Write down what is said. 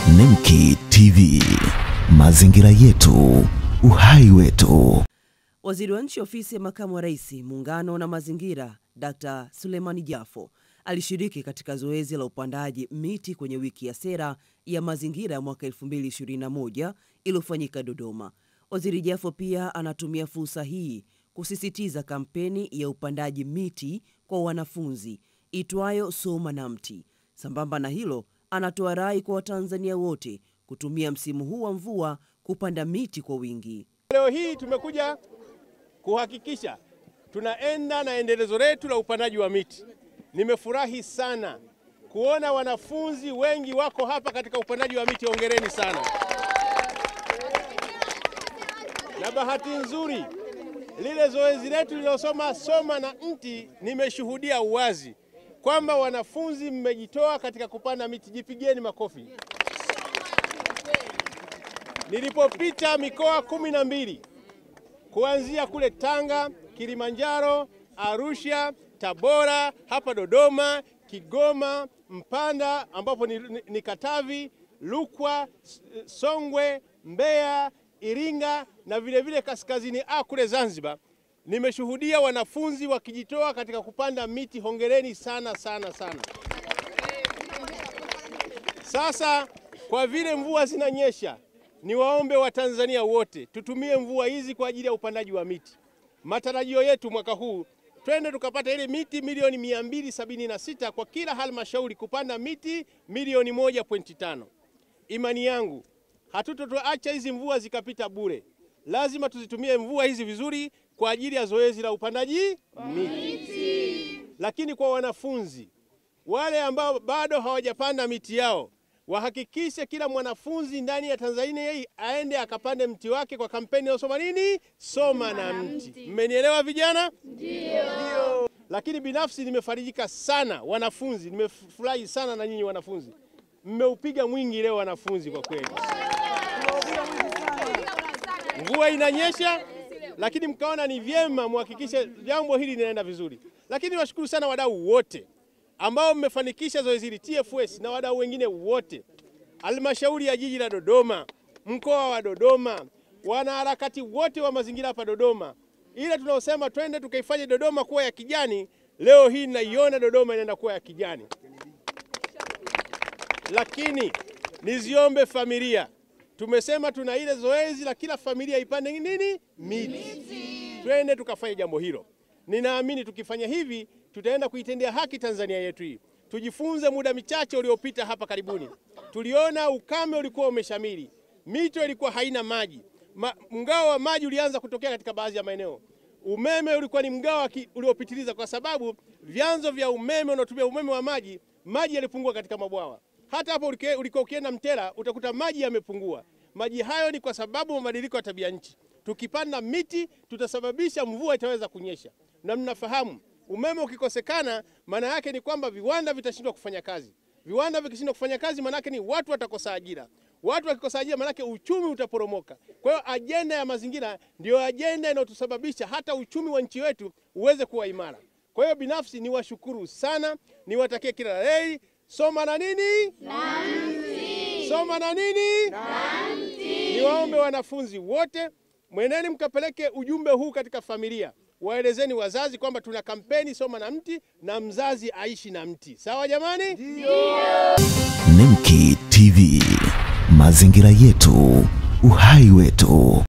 Nemki TV, mazingira yetu, uhai wetu. Waziri wa Nchi Ofisi ya Makamu wa Rais, Muungano na Mazingira, Dr. Sulemani Jafo alishiriki katika zoezi la upandaji miti kwenye wiki ya sera ya mazingira ya mwaka 2021 iliyofanyika Dodoma. Waziri Jafo pia anatumia fursa hii kusisitiza kampeni ya upandaji miti kwa wanafunzi itwayo Soma na Mti. Sambamba na hilo, anatoa rai kwa Watanzania wote kutumia msimu huu wa mvua kupanda miti kwa wingi. Leo hii tumekuja kuhakikisha tunaenda na endelezo letu la upandaji wa miti. Nimefurahi sana kuona wanafunzi wengi wako hapa katika upandaji wa miti, hongereni sana. Na bahati nzuri lile zoezi letu lililosoma soma na mti, nimeshuhudia uwazi kwamba wanafunzi mmejitoa katika kupanda miti. Jipigeni makofi. Nilipopita mikoa kumi na mbili kuanzia kule Tanga, Kilimanjaro, Arusha, Tabora, hapa Dodoma, Kigoma, Mpanda ambapo ni, ni, ni Katavi, Lukwa, Songwe, Mbeya, Iringa na vilevile vile kaskazini A kule Zanzibar, nimeshuhudia wanafunzi wakijitoa katika kupanda miti. Hongereni sana sana sana. Sasa kwa vile mvua zinanyesha, niwaombe Watanzania wote tutumie mvua hizi kwa ajili ya upandaji wa miti. Matarajio yetu mwaka huu twende tukapata ile miti milioni 276 kwa kila halmashauri kupanda miti milioni 1.5. Imani yangu hatutotoacha hizi mvua zikapita bure, lazima tuzitumie mvua hizi vizuri kwa ajili ya zoezi la upandaji miti. Lakini kwa wanafunzi wale ambao bado hawajapanda miti yao wahakikishe kila mwanafunzi ndani ya Tanzania hii aende akapande mti wake kwa kampeni ya soma nini, soma na mti. Mmenielewa vijana? Ndio. Lakini binafsi nimefarijika sana wanafunzi, nimefurahi sana na nyinyi wanafunzi, mmeupiga mwingi leo wanafunzi, kwa kweli. Mvua inanyesha, lakini mkaona ni vyema muhakikishe jambo hili linaenda vizuri. Lakini washukuru sana wadau wote ambao mmefanikisha zoezi hili, TFS na wadau wengine wote, halmashauri ya jiji la Dodoma, mkoa wa Dodoma, wanaharakati wote wa mazingira hapa Dodoma, ile tunaosema twende tukaifanye Dodoma kuwa ya kijani. Leo hii naiona Dodoma inaenda kuwa ya kijani. Lakini niziombe familia, tumesema tuna ile zoezi la kila familia ipande nini, miti. Twende tukafanye jambo hilo. Ninaamini tukifanya hivi tutaenda kuitendea haki Tanzania yetu hii. Tujifunze, muda michache uliopita hapa karibuni tuliona ukame ulikuwa umeshamiri, mito ilikuwa haina maji, Ma, mgao wa maji ulianza kutokea katika baadhi ya maeneo. Umeme ulikuwa ni mgao uliopitiliza, kwa sababu vyanzo vya umeme unaotumia umeme wa maji, maji yalipungua katika mabwawa. Hata hapo ulikuwa ukienda Mtera utakuta maji yamepungua. Maji hayo ni kwa sababu mabadiliko ya tabia nchi. Tukipanda miti tutasababisha mvua itaweza kunyesha, na mnafahamu umeme ukikosekana, maana yake ni kwamba viwanda vitashindwa kufanya kazi. Viwanda vikishindwa kufanya kazi, maana yake ni watu watakosa ajira. Watu wakikosa ajira, maana yake uchumi utaporomoka. Kwa hiyo ajenda ya mazingira ndio ajenda inayotusababisha hata uchumi wa nchi yetu uweze kuwa imara. Kwa hiyo binafsi niwashukuru sana, niwatakie kila la heri. Soma na nini? Na mti. Soma na nini? Na mti. Niwaombe wanafunzi wote, mweneni mkapeleke ujumbe huu katika familia waelezeni wazazi kwamba tuna kampeni soma na mti na mzazi aishi na mti. Sawa jamani? Ndio. Nemki TV, mazingira yetu, uhai wetu.